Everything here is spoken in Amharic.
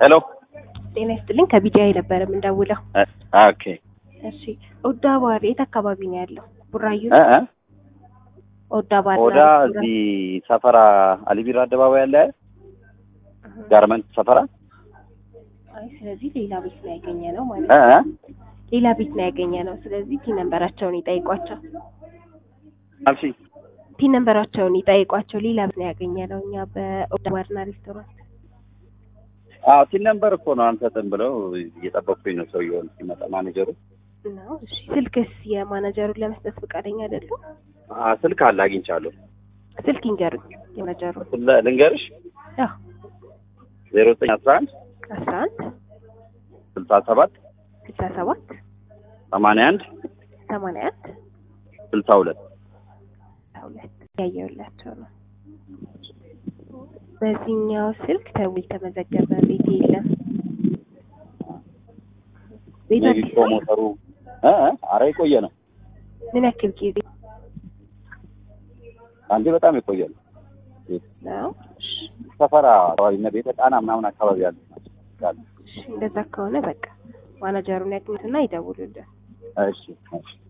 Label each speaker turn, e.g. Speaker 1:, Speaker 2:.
Speaker 1: ሄሎ
Speaker 2: ጤና ይስጥልኝ ከቢዲአይ ነበረ የምንደውለው።
Speaker 1: ኦኬ
Speaker 2: እሺ ኦዳ ባር የት አካባቢ ነው ያለው? ቡራዩ
Speaker 1: እ እ
Speaker 2: ኦዳ ባር
Speaker 1: ኦዳ እዚህ ሰፈራ አሊቢራ አደባባይ ያለ ጋርመንት ሰፈራ
Speaker 2: አይ ስለዚህ ሌላ ቤት ነው ያገኘ ነው ማለት
Speaker 1: እ
Speaker 2: ነው።
Speaker 1: እ
Speaker 2: ሌላ ቤት ነው ያገኘ ነው። ስለዚህ ፒን ነንበራቸውን ይጠይቋቸው።
Speaker 1: አልሺ
Speaker 2: ፒን ነንበራቸውን ይጠይቋቸው። ሌላ ቤት ነው ያገኘ ነው እኛ በኦዳ ባርና ሬስቶራንት።
Speaker 1: አዎ ቲን ነምበር እኮ ነው አንሰጥም ብለው እየጠበቅኩኝ ነው ሰውየውን ሲመጣ ማኔጀሩ
Speaker 2: ነው እሺ። ስልክስ የማናጀሩን ለመስጠት ፈቃደኛ አይደሉም?
Speaker 1: አ ስልክ አለ አግኝቻለሁ
Speaker 2: ስልክ ይንገሩኝ የማናጀሩን።
Speaker 1: ለ- ልንገርሽ
Speaker 2: ያው
Speaker 1: ዜሮ ዘጠኝ አስራ አንድ
Speaker 2: አስራ አንድ
Speaker 1: ስልሳ ሰባት
Speaker 2: ስልሳ ሰባት
Speaker 1: ሰማንያ አንድ
Speaker 2: ሰማንያ አንድ
Speaker 1: ስልሳ ሁለት
Speaker 2: ሁለት ያየውላቸው ነው። በዚህኛው ስልክ ተው የተመዘገበ ቤት የለም። ቤት
Speaker 1: ሜቢ
Speaker 2: አዲስ ነው?
Speaker 1: ፕሮሞተሩ እ እ አረ የቆየ ነው
Speaker 2: ምን ያክል ጊዜ
Speaker 1: አንዴ በጣም የቆየ ነው
Speaker 2: ነው?
Speaker 1: ሰፈራ አካባቢ እና ቤተ ጣና ምናምን አካባቢ ያሉ ናቸው።
Speaker 2: እሺ፣ እንደዛ ከሆነ በቃ ማናጀሩን ያግኙትና ይደውሉልን።
Speaker 1: እሺ እሺ